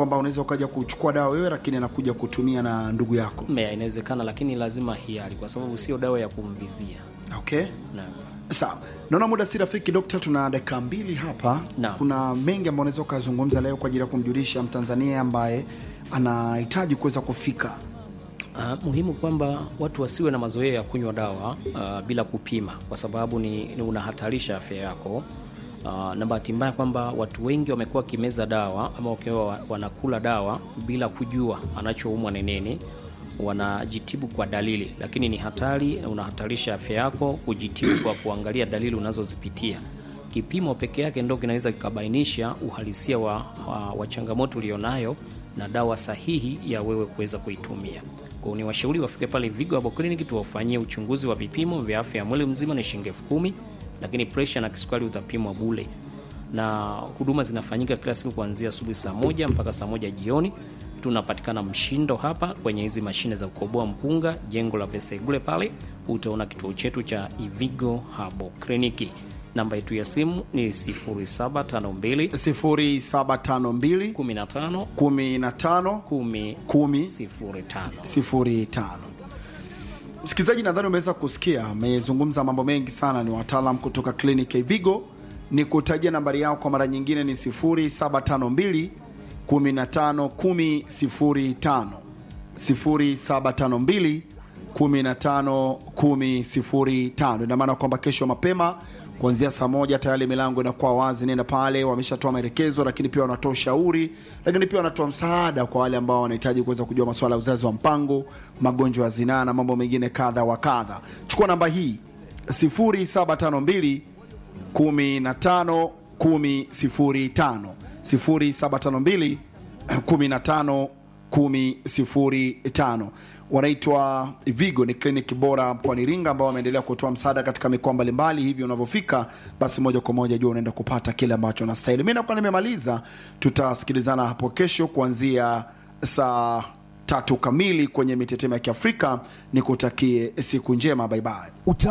kwamba unaweza ukaja kuchukua dawa wewe lakini anakuja kutumia na ndugu yako Mea, inawezekana lakini lazima hiari kwa sababu sio dawa ya kumvizia okay naam sawa naona muda si rafiki dokta tuna dakika mbili hapa Naam. kuna mengi ambayo unaweza ukazungumza leo kwa ajili ya kumjulisha mtanzania ambaye anahitaji kuweza kufika Uh, muhimu kwamba watu wasiwe na mazoea ya kunywa dawa uh, bila kupima kwa sababu ni, ni unahatarisha afya yako. Uh, na bahati mbaya kwamba watu wengi wamekuwa wakimeza dawa ama wakiwa wa- wanakula dawa bila kujua anachoumwa ni nini, wanajitibu kwa dalili, lakini ni hatari na unahatarisha afya yako kujitibu kwa kuangalia dalili unazozipitia. Kipimo peke yake ndo kinaweza kikabainisha uhalisia wa, wa, wa changamoto ulionayo na dawa sahihi ya wewe kuweza kuitumia. Kwa hiyo ni washauri wafike pale Vigo Herbal Clinic tuwafanyie uchunguzi wa vipimo vya afya ya mwili mzima ni shilingi elfu kumi, lakini presha na kisukari utapimwa bule, na huduma zinafanyika kila siku kuanzia asubuhi saa moja mpaka saa moja jioni. Tunapatikana Mshindo hapa kwenye hizi mashine za kukoboa mpunga, jengo la Vesegule pale utaona kituo chetu cha Ivigo Herbal Clinic. Namba yetu ya simu ni 0752 0752 15 15 10 10 05. sifuri tano msikilizaji nadhani umeweza kusikia amezungumza mambo mengi sana ni wataalam kutoka kliniki ya vigo ni kutajia nambari yao kwa mara nyingine ni 0752 15 10 0752 15 10 ina maana kwamba kesho mapema kuanzia saa moja tayari milango inakuwa wazi nenda pale wameshatoa maelekezo lakini pia wanatoa ushauri lakini pia wanatoa msaada kwa wale ambao wanahitaji kuweza kujua masuala ya uzazi wa mpango magonjwa ya zinaa na mambo mengine kadha wa kadha chukua namba hii 0752 15 10 0752 15 10 wanaitwa Vigo, ni kliniki bora mkoani Iringa ambao wameendelea kutoa msaada katika mikoa mbalimbali. Hivyo unavyofika basi moja kwa moja jua unaenda kupata kile ambacho unastahili. Mi nakuwa nimemaliza, tutasikilizana hapo kesho kuanzia saa tatu kamili kwenye mitetemo ya Kiafrika. Nikutakie siku njema, baibai. Uta